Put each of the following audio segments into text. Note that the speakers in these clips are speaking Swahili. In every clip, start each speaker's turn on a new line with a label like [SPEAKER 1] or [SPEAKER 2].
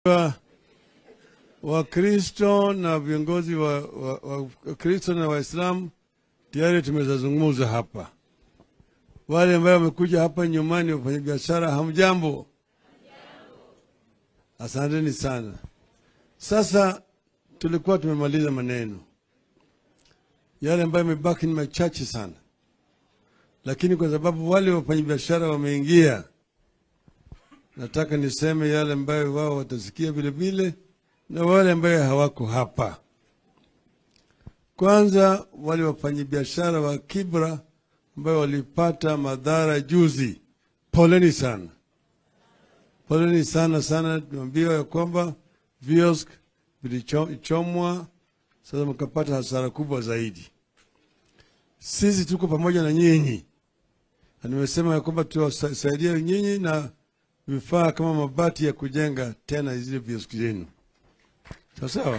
[SPEAKER 1] wa Wakristo na viongozi wa Wakristo wa, wa na Waislamu tayari tumezazungumza hapa. Wale ambao wamekuja hapa nyumbani, wafanyabiashara, hamjambo? Asanteni sana. Sasa tulikuwa tumemaliza maneno yale ambayo yamebaki ni machache sana, lakini kwa sababu wale wafanyabiashara wameingia, nataka niseme yale ambayo wao watasikia vile vile na wale ambayo hawako hapa. Kwanza, wale wafanyabiashara wa Kibra ambayo walipata madhara juzi, poleni sana, poleni sana sana. Tumeambiwa ya kwamba viosk vilichomwa, sasa mkapata hasara kubwa zaidi. Sisi tuko pamoja na nyinyi, na nimesema ya kwamba tuwasaidia nyinyi na vifaa kama mabati ya kujenga tena zile vioski zenu, sawa sawa.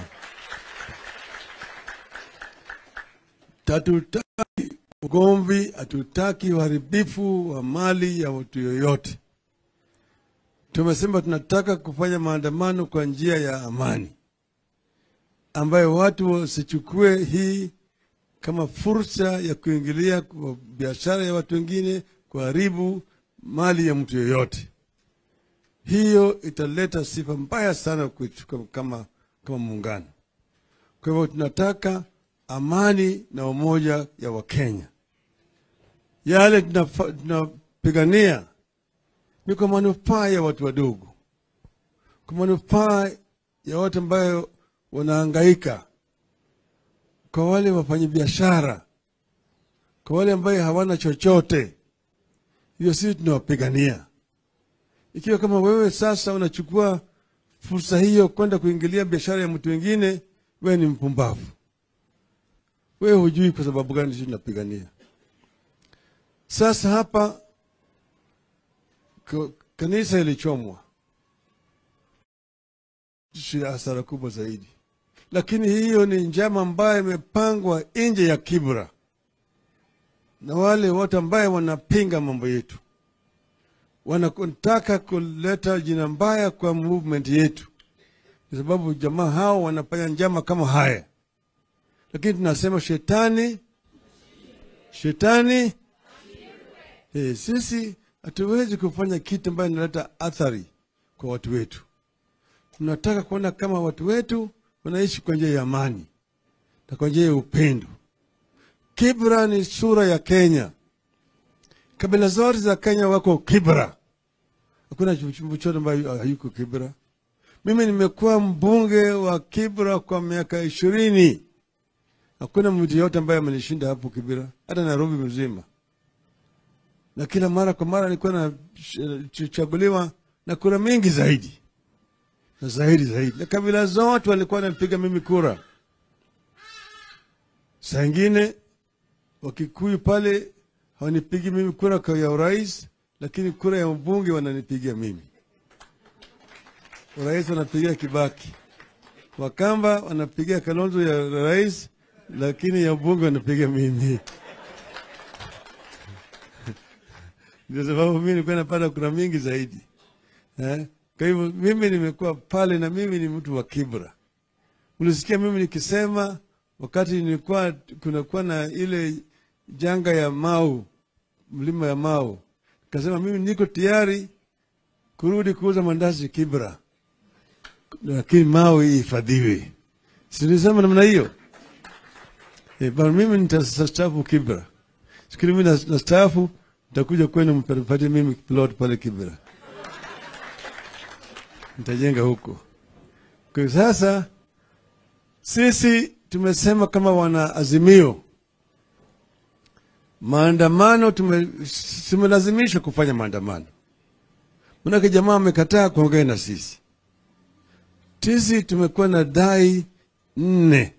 [SPEAKER 1] Hatutaki ugomvi, hatutaki uharibifu wa mali ya mtu yoyote. Tumesema tunataka kufanya maandamano kwa njia ya amani, ambayo watu wasichukue hii kama fursa ya kuingilia kwa biashara ya watu wengine, kuharibu mali ya mtu yoyote. Hiyo italeta sifa mbaya sana kwetu kama, kama muungano. Kwa hivyo tunataka amani na umoja ya Wakenya. Yale tunapigania ni kwa manufaa ya watu wadogo, kwa manufaa ya watu ambayo wanahangaika, kwa wale wafanyabiashara, kwa wale ambayo hawana chochote. Hiyo sisi tunawapigania. Ikiwa kama wewe sasa unachukua fursa hiyo kwenda kuingilia biashara ya mtu wengine, wewe ni mpumbavu. Wewe hujui kwa sababu gani sisi tunapigania. Sasa hapa kanisa ilichomwa, hasara kubwa zaidi, lakini hiyo ni njama ambayo imepangwa nje ya Kibra na wale wote ambaye wanapinga mambo yetu, wanataka kuleta jina mbaya kwa movement yetu, kwa sababu jamaa hao wanafanya njama kama haya lakini tunasema shetani shetani. Hey, sisi hatuwezi kufanya kitu ambayo inaleta athari kwa watu wetu. Tunataka kuona kama watu wetu wanaishi kwa njia ya amani na kwa njia ya upendo. Kibra ni sura ya Kenya. Kabila zote za Kenya wako Kibra, hakuna chochote ambayo hayuko Kibra. Mimi nimekuwa mbunge wa Kibra kwa miaka ishirini. Hakuna mtu yote ambaye amenishinda hapo Kibira, hata Nairobi mzima. Na kila mara kwa mara nilikuwa nachaguliwa na kura mingi zaidi na zaidi zaidi, na kabila zote walikuwa wanapiga mimi kura. Saa ingine Wakikuyu pale hawanipigi mimi kura kwa ya urais, lakini kura ya mbunge wananipigia mimi. Urais wanapigia Kibaki, Wakamba wanapigia Kalonzo ya rais lakini ya bunge wanapiga mimi. Ndio sababu mimi nilikuwa napata kura mingi zaidi eh? Kwa hivyo mimi nimekuwa pale na mimi ni mtu wa Kibra. Ulisikia mimi nikisema wakati nilikuwa kunakuwa na ile janga ya Mau, mlima ya Mau, nikasema mimi niko tayari kurudi kuuza mandazi Kibra, lakini Mau ihifadhiwe. Si nilisema namna hiyo? E, bana mimi nitastaafu Kibra. Sikili mimi nastaafu nitakuja kwenu mpatie mimi plot pale Kibra. Nitajenga huko. Kwa sasa sisi tumesema kama wana azimio maandamano, tumelazimishwa kufanya maandamano, manake jamaa amekataa kuongea na sisi. Sisi tumekuwa na dai nne.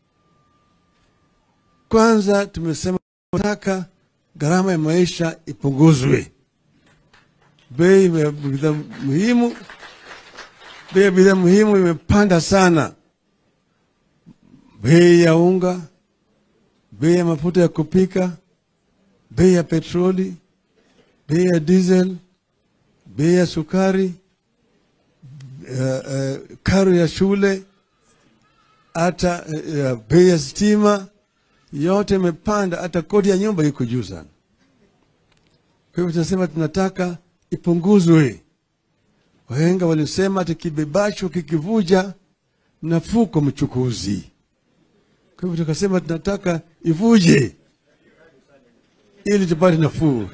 [SPEAKER 1] Kwanza tumesema tunataka gharama ya maisha ipunguzwe, bei ya bidhaa muhimu, bei ya bidhaa muhimu imepanda sana, bei ya unga, bei ya mafuta ya kupika, bei ya petroli, bei ya diesel, bei ya sukari, uh, uh, karo ya shule, hata uh, bei ya stima yote imepanda, hata kodi ya nyumba iko juu sana. Kwa hivyo tunasema tunataka ipunguzwe. Wahenga walisema ati kibebacho kikivuja nafuu kwa mchukuzi. Kwa hivyo tukasema tunataka ivuje ili tupate nafuu.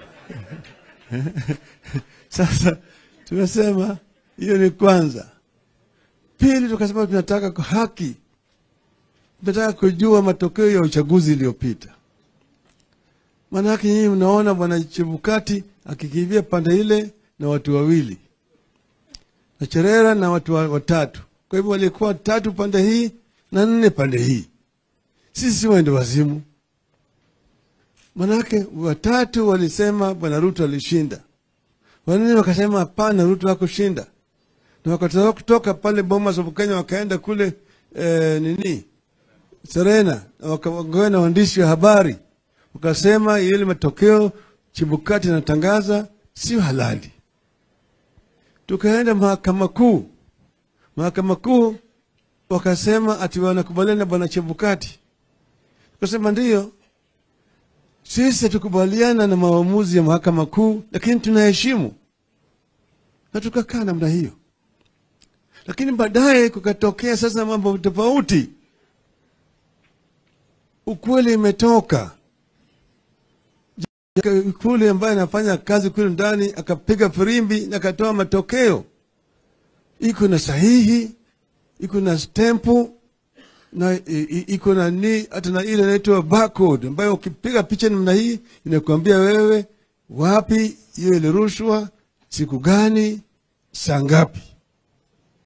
[SPEAKER 1] Sasa tumesema hiyo ni kwanza. Pili, tukasema tunataka kwa haki, tunataka kujua matokeo ya uchaguzi iliyopita. Maanake nyinyi mnaona bwana Chebukati akikimbia pande ile na watu wawili na Cherera na watu wa- watatu. Kwa hivyo walikuwa tatu pande hii na nne pande hii. Sisi waende wazimu. Manake watatu walisema bwana Ruto alishinda, wanne wakasema hapana, Ruto hakushinda, na wakatoka kutoka pale Bomas of Kenya wakaenda kule eh, nini Serena, na wakaongea na waandishi wa habari wakasema ile matokeo Chibukati anatangaza sio halali. Tukaenda mahakama kuu, mahakama kuu wakasema ati wanakubaliana na bwana Chebukati. Tukasema ndiyo, sisi hatukubaliana na maamuzi ya mahakama kuu, lakini tunaheshimu, na tukakaa namna hiyo. Lakini baadaye kukatokea sasa mambo tofauti, ukweli imetoka kule ambaye anafanya kazi kule ndani akapiga firimbi na akatoa matokeo, iko na sahihi, iko na stempu na i- i- iko na ni hata na ile inaitwa barcode ambayo ukipiga picha namna hii inakuambia wewe wapi hiyo ilirushwa, siku gani, saa ngapi.